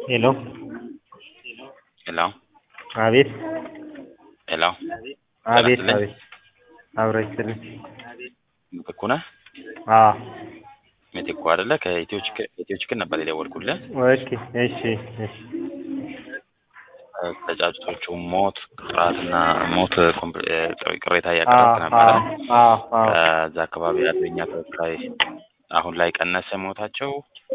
ሄሎ ሄሎ አቤት ሄሎ አቤት ይስጥልኝ። አቤት አብሮ ይስጥልኝ። ምትኩ ነህ? አዎ ምትኩ አይደለ? ከኢትዮ ችክ- ኢትዮ ችክን ነበር የደወልኩልህ። ኦኬ እሺ እሺ ተጫጭቶቹ ሞት ጥራትና ሞት ኮምፕ- እ፣ ቅሬታ አዎ እያቀረብክ ነበረ። አዎ አዎ ከዛ አካባቢ ያለው የኛ ተወካይ አሁን ላይ ቀነሰ ሞታቸው።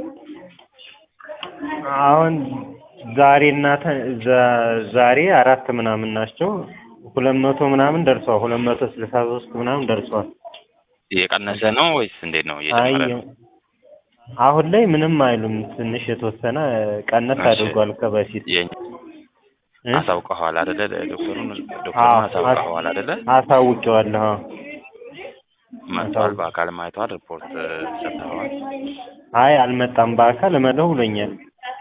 አሁን ዛሬ እና ተ- ዘ- ዛሬ አራት ምናምን ናቸው። ሁለት መቶ ምናምን ደርሰዋል። ሁለት መቶ ስልሳ ሶስት ምናምን ደርሰዋል። እየቀነሰ ነው ወይስ እንዴት ነው? አይ እየጨመረ ነው? አሁን ላይ ምንም አይሉም። ትንሽ የተወሰነ ቀነስ እሺ። አድርጓል ከበፊት የኛ እ? አሳውቀኸዋል አይደለ? ዶክተሩን አዎ፣ ዶክተሩን አሳውቀኸዋል አይደለ? አሳውቄዋለሁ። አዎ። መጥቷል። አሳውቅ- በአካልም አይተዋል። ሪፖርት ሰጥተዋል። አይ አልመጣም። በአካል እመለው ብሎኛል።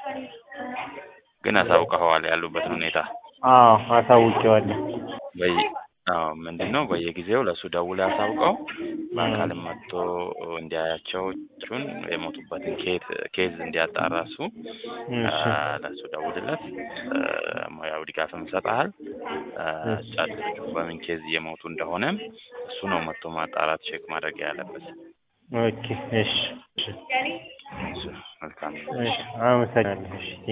ግን አሳውቀኸዋል ያሉበትን ሁኔታ አዎ አሳውቄዋለሁ። በይ አዎ ምንድን ነው በየጊዜው ለእሱ ደውል ያሳውቀው በአካልም መጥቶ እንዲያያቸው ቹን የሞቱበትን ኬት ኬዝ እንዲያጣራ እሱ እሺ አ፣ ለእሱ ደውልለት አ፣ ሙያዊ ድጋፍም ይሰጥሃል አ፣ እሺ። ጫጩቶቹ በምን ኬዝ እየሞቱ እንደሆነም እሱ ነው መጥቶ ማጣራት ቼክ ማድረግ ያለበት ኦኬ እሺ እሺ እሱ መልካም እሺ አመሰግናለሁ። እሺ